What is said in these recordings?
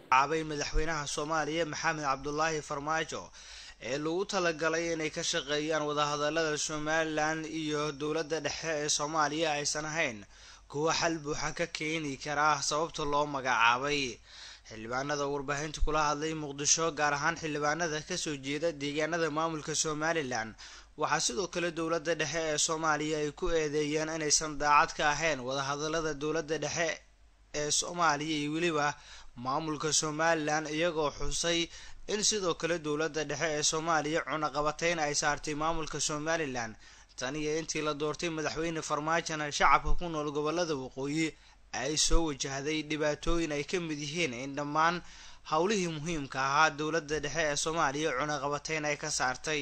caabay madaxweynaha soomaaliya maxamed cabdulaahi farmaajo ee lagu talagalay inay ka shaqeeyaan wadahadalada somalilan iyo dowladda dhexe ee soomaaliya aysan ahayn kuwa xal buuxa ka keeni karaa sababta loo magacaabay xildhibaanada warbaahinta kula hadlay muqdisho gaar ahaan xildhibaanada kasoo jeeda deegaanada maamulka somalilan waxaa sidoo kale dowladda dhexe ee soomaaliya ay ku eedeeyeen inaysan daacad ka ahayn wadahadalada dowladda dhexe ee soomaaliya iyo weliba maamulka somalilan iyagoo xusay in sidoo kale dowladda dhexe ee soomaaliya cunaqabateyn ay saartay maamulka somalilan tan iyo intii la doortay madaxweyne farmaajona shacabka ku nool gobolada waqooyi ay soo wajahday dhibaatooyin ay ka mid yihiin in dhammaan howlihii muhiimka ahaa dowladda dhexe ee soomaaliya cunaqabateyn ay ka saartay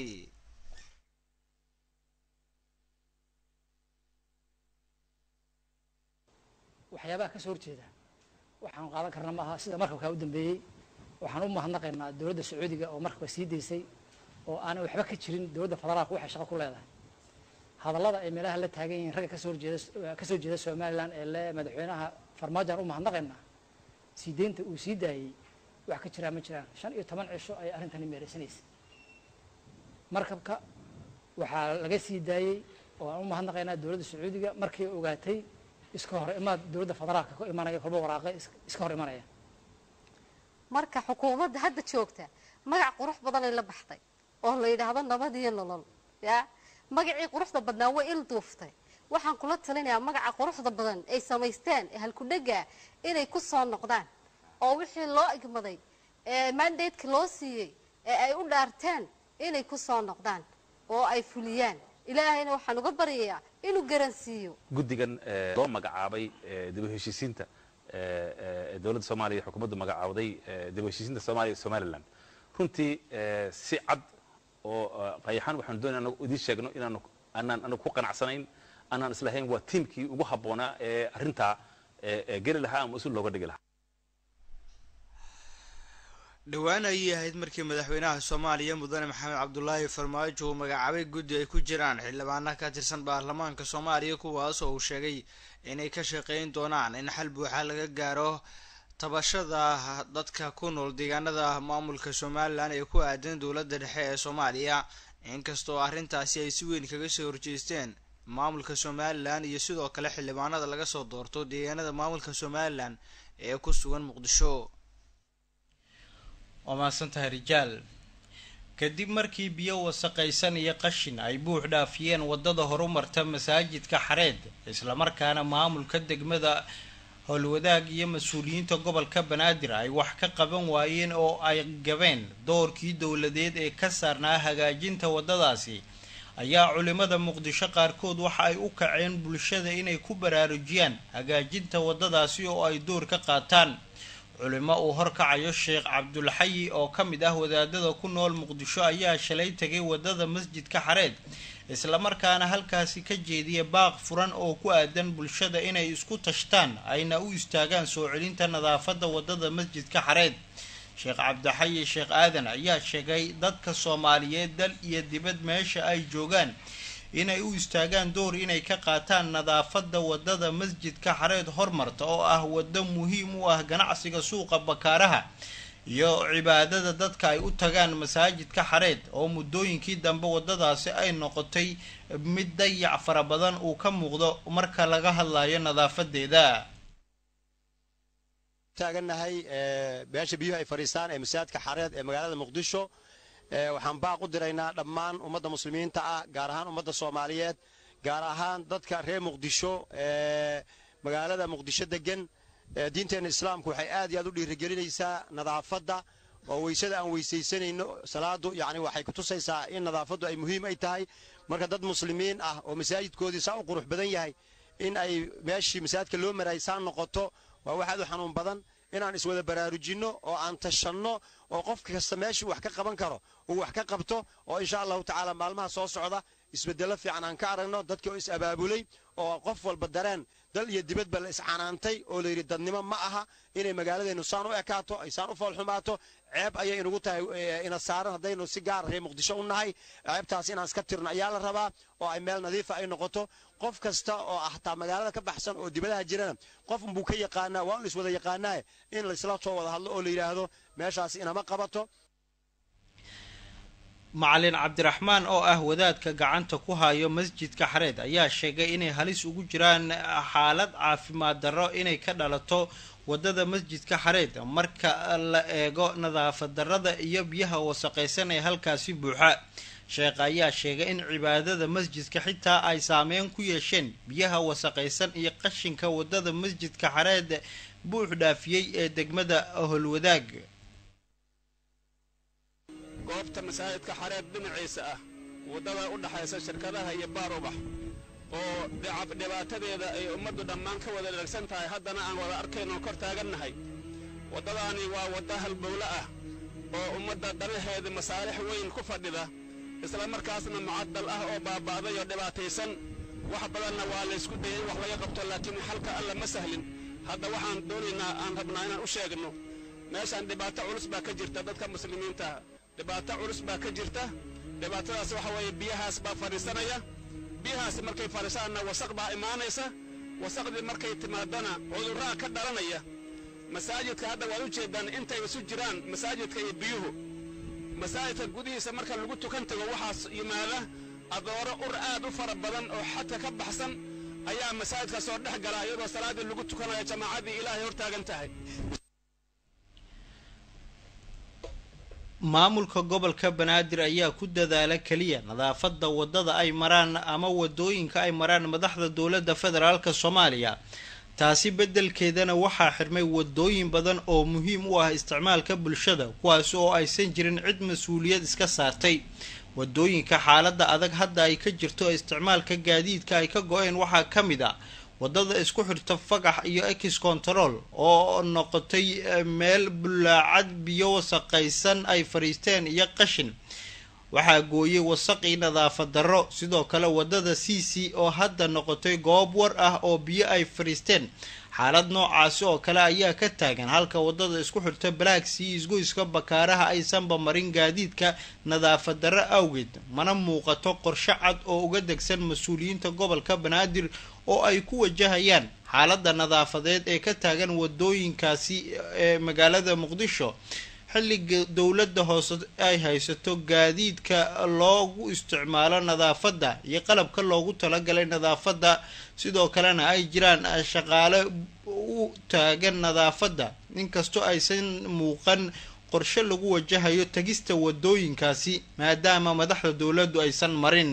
waxyaabaha ka soo horjeeda waxaan qaadan karna maaha sida markabkaa u dambeeyey waxaan u mahadnaqaynaa dowladda sacuudiga oo markabka sii daysay oo aanay waxba ka jirin dowladda federaalka waxay shaqo ku leedahay hadallada ay meelaha la taagan yihiin ragga kasoo horjeeda kasoo jeeda somalilan ee le madaxweynaha farmaajoan u mahadnaqaynaa sii deynta uu sii daayey wax ka jiraa ma jiraan shan iyo toban cisho ayay arrintani meeraysanaysa markabka waxaa laga sii daayey oo aan u mahadnaqaynaa dowladda sacuudiga markay ogaatay iska hor imaad dowladda federaalka ka imanaya kolba waraaqe iska hor imanaya marka xukuumadda hadda joogta magac qurux badanay la baxday oo la yidhaahdo nabad iyo nolol ya magacii quruxda badnaa way il duuftay waxaan kula talinayaa magaca quruxda badan ay samaysteen ee halkudhega inay ku soo noqdaan oo wixii loo igmaday ee mandateka loo siiyey ee ay u dhaarteen inay ku soo noqdaan oo ay fuliyaan ilaahayna waxaan uga baryayaa inuu garansiiyo guddigan loo magacaabay dib u heshiisiinta dowladda soomaaliya xukuumaddu magacaawday dib u heshiisiinta soomaaliya iyo somalilan runtii si cad oo qayaxaan waxaanu doonaya anagu idiin sheegno inaanu anaan anagu ku qanacsanayn anaan islahayn waa tiimkii ugu habboonaa ee arrintaa geli lahaa ama usul looga dhigi lahaa dhowaan ayay ahayd markii madaxweynaha soomaaliya mudane maxamed cabdulaahi farmaajo uu magacaabay guddi ay ku jiraan xildhibaana ka tirsan baarlamaanka soomaaliya kuwaas oo uu sheegay inay ka shaqeyn doonaan in xal buuxa laga gaaro tabashada dadka ku nool deegaanada maamulka somalilan ee ku aadan dowladda dhexe ee soomaaliya inkastoo arrintaasi ay si weyn kaga soo horjeesteen maamulka somalilan iyo sidoo kale xildhibaanada laga soo doorto deegaanada maamulka somalilan ee ku sugan muqdisho waa mahadsantahay rijaal kadib markii biyo wasaqaysan iyo qashin ay buux dhaafiyeen waddada horumarta masaajidka xareed islamarkaana maamulka degmada howlwadaag iyo mas-uuliyiinta gobolka banaadir ay wax ka qaban waayeen oo ay gabeen doorkii dowladeed ee ka saarnaa hagaajinta waddadaasi ayaa culimada muqdisho qaarkood waxa ay u kaceen bulshada inay ku baraarujiyaan hagaajinta waddadaasi oo ay door ka qaataan culimo uu horkacayo sheekh cabdulxayi oo ka mid ah wadaadada ku nool muqdisho ayaa shalay tegay waddada masjidka xareed islamarkaana halkaasi ka jeediya baaq furan oo ku aadan bulshada inay isku tashtaan ayna u istaagaan soo celinta nadaafadda waddada masjidka xareed sheekh cabdixayi sheekh aadan ayaa sheegay dadka soomaaliyeed dal iyo dibad meesha ay joogaan inay u istaagaan door inay ka qaataan nadaafadda waddada masjidka xareed hormarta oo ah waddo muhiim u ah ganacsiga suuqa bakaaraha iyo cibaadada dadka ay u tagaan masaajidka xareed oo muddooyinkii dambe waddadaasi ay noqotay mid dayac fara badan uu ka muuqdo marka laga hadlayo nadaafadeeda taagannahay meesha biyuhu ay fadhiistaan ee masaajidka xareed ee magaalada muqdisho waxaan baaq u diraynaa dhammaan ummadda muslimiinta ah gaar ahaan ummadda soomaaliyeed gaar ahaan dadka reer muqdisho ee magaalada muqdisho degan diinteenna islaamku waxay aad iyo aad u dhiirigelinaysaa nadaafadda oo weysada aan weysaysanayno salaadu yacni waxay kutusaysaa in nadaafaddu ay muhiim ay tahay marka dad muslimiin ah oo masaajidkoodii saa u qurux badan yahay in ay meeshii masaajidka loo maraayay saa noqoto waa wax aad u xanuun badan inaan iswada baraarujinno oo aan tashanno oo qof kasta meeshuu wax ka qaban karo uu wax ka qabto oo insha allahu tacaala maalmaha soo socda isbeddello fiican aan ka aragno dadkii oo is abaabulay oo qof walba dareen dal iyo dibadba la iscanaantay oo layidhi dadnimo ma aha inay magaaladeennu saan u ekaato ay saan u foolxumaato ceeb ayay inugu tahay ina saaran haddaynu si gaara reer muqdisho u nahay ceebtaas inaan iska tirno ayaa la rabaa oo ay meel nadiifa ay noqoto qof kasta oo ah hataa magaalada ka baxsan oo dibadaha jirana qof unbuu ka yaqaanaa waa un iswada yaqaanaaye in laysla soo wada hadlo oo la yidhaahdo meeshaas inama qabato macalin cabdiraxmaan oo ah wadaadka gacanta ku hayo masjidka xareed ayaa sheegay inay halis ugu jiraan xaalad caafimaad darro inay ka dhalato wadada masjidka xareed marka la eego nadaafad darrada iyo biyaha wasaqaysan ee halkaasi buuxa sheekh ayaa sheegay in cibaadada masjidka xitaa ay saameyn ku yeesheen biyaha wasaqaysan iyo qashinka wadada masjidka xareed buux dhaafiyey ee degmada holwadaag goobta masaajidka xareed dhinaciisa ah waddada u dhaxaysa shirkadaha iyo baar ubax oo dhibaatadeeda ay ummaddu dhammaan ka wada dharagsan tahay haddana aan wada arkaynoo kor taagannahay waddadaani waa wadda halbowle ah oo ummadda danaheeda masaalix weyn ku fadhida isla markaasna mucaddal ah oo baaba'day oo dhibaataysan wax badanna waa laysku dayay in wax laga qabto laakiin xalka alla ma sahlin hadda waxaan doonaynaa aan rabnaa inaan u sheegno meeshaan dhibaato culus baa ka jirta dadka muslimiintaah dhibaato culus baa ka jirta dhibaatadaas waxa weeye biyahaas baa fadhiisanaya biyahaas markay fadhiisaanna wasaq baa imaanaysa wasaqdii markay timaadana cudurraa ka dhalanaya masaajidka hadda waad u jeeddaan intay isu jiraan masaajidka iyo biyuhu masaajidka gudihiisa marka lagu tukan tago waxaas yimaada adooro ur aad u fara badan oo xadka ka baxsan ayaa masaajidka soo dhex gala iyadoo salaaddii lagu tukanayo jamaacaddii ilaahay hor taagan tahay maamulka gobolka banaadir ayaa ku dadaala keliya nadaafadda waddada ay maraan ama wadooyinka ay maraan madaxda dowladda federaalk soomaaliya taasi beddelkeedana waxaa xirmay wadooyin badan oo muhiim u ah isticmaalka bulshada kuwaas oo aysan jirin cid mas-uuliyad iska saartay wadooyinka xaaladda adag hadda ay ka jirto isticmaalka gaadiidka ay ka go-een waxaa ka mid a waddada isku xirta fagax iyo ex control oo noqotay meel bulaacad biyo wasaqaysan ay fadhiisteen iyo qashin waxaa gooyey wasaqii nadaafad darro sidoo kale waddada c c oo hadda noqotay goob war ah oo biyo ay fadhiisteen xaalad noocaasi oo kale ayaa ka taagan halka waddada isku xirta black sea isgoyska bakaaraha aysanba marin gaadiidka nadaafad darro awgeed mana muuqato qorshe cad oo uga degsan mas-uuliyiinta gobolka banaadir oo ay ku wajahayaan xaaladda nadaafadeed ee ka taagan wadooyinkaasi ee magaalada muqdisho xilliga dowladda hoose ay haysato gaadiidka loogu isticmaalo nadaafadda iyo qalabka loogu talagalay nadaafadda sidoo kalena ay jiraan shaqaale u taagan nadaafadda inkastoo aysan muuqan qorshe lagu wajahayo tegista wadooyinkaasi maadaama madaxda dowladdu aysan marin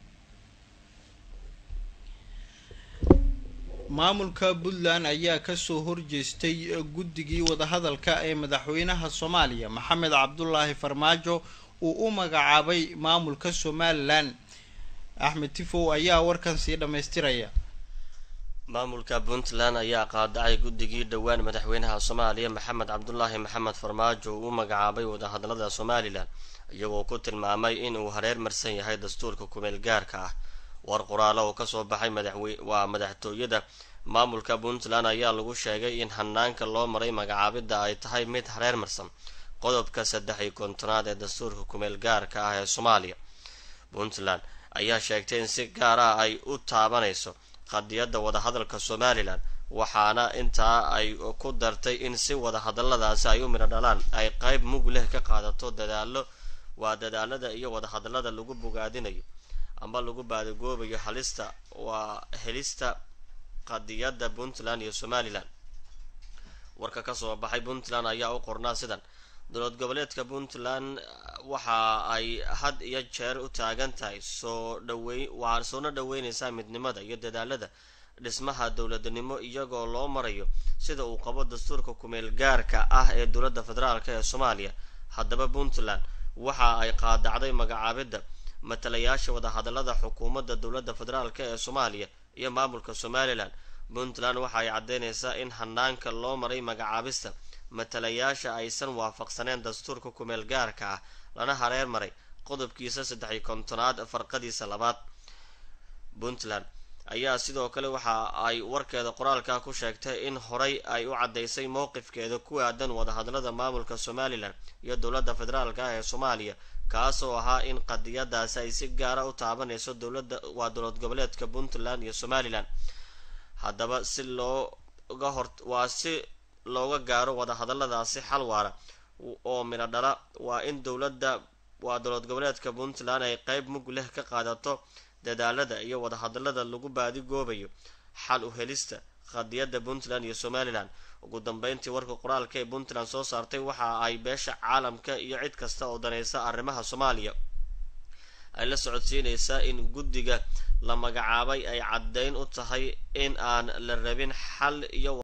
maamulka puntland ayaa kasoo horjeestay guddigii wadahadalka ee madaxweynaha soomaaliya maxamed cabdulaahi farmaajo uu u magacaabay maamulka somalilan axmed tifow ayaa warkan sii dhammaystiraya maamulka puntland ayaa qaadacay guddigii dhowaan madaxweynaha soomaaliya maxamed cabdulaahi maxamed farmaajo uu u magacaabay wadahadalada somalilan iyagoo ku tilmaamay in uu hareer marsan yahay dastuurka kumeel gaarka ah war qoraalo oo kasoo baxay madaxwe waa madaxtooyada maamulka puntland ayaa lagu sheegay in hanaanka loo maray magacaabidda ay tahay mid hareer marsan qodobka saddex iyo kontonaad ee dastuurka kumeel gaarka ah ee soomaaliya puntland ayaa sheegtay in si gaar ah ay u taabanayso qadiyadda wadahadalka somalilan waxaana intaa ay ku dartay in si wadahadaladaasi ay u midho dhalaan ay qeyb mug leh ka qaadato dadaalo waa dadaalada iyo wadahadalada lagu bogaadinayo ama lagu baadagoobayo halista waa helista qadiyadda puntland iyo somalilan warka kasoo baxay puntland ayaa u qornaa sidan dowlad goboleedka puntland waxa ay had iyo jeer u taagan tahay soo dhawey waxaa soona dhaweyneysaa midnimada iyo dadaalada dhismaha dowladnimo iyagoo loo marayo sida uu qabo dastuurka kumeel gaarka ah ee dowladda federaalk ee soomaaliya haddaba puntland waxa ay qaadacday magacaabidda matalayaasha wadahadalada xukuumadda dowladda federaalk ee soomaaliya iyo maamulka somalilan puntland waxa ay caddeyneysaa in hanaanka loo maray magacaabista matalayaasha aysan waafaqsaneen dastuurka kumeel gaarka ah lana hareer maray qodobkiisa saddex iyo kontonaad farqadiisa labaad puntland ayaa sidoo kale waxa ay warkeeda qoraalka ku sheegtay in horay ay u caddaysay mowqifkeeda ku aadan wadahadlada maamulka somalilan iyo dowladda federaalk ah ee soomaaliya kaas oo ahaa in qadiyadaasi ay si gaara u taabanayso dowladda waa dowlad goboleedka puntland iyo somalilan haddaba si looga hor waa si looga gaaro wadahadaladaasi xal waara oo midho dhala waa in dowladda waa dowlad goboleedka puntland ay qeyb mug leh ka qaadato dadaalada iyo wadahadalada lagu baadigoobayo xal u helista qadiyadda puntland iyo somalilan ugu dambeyntii warka qoraalka ee puntland soo saartay waxa ay beesha caalamka iyo cid kasta oo danaysa arrimaha soomaaliya ay la socodsiinaysaa in guddiga la magacaabay ay caddeyn u tahay in aan la rabin xal iyo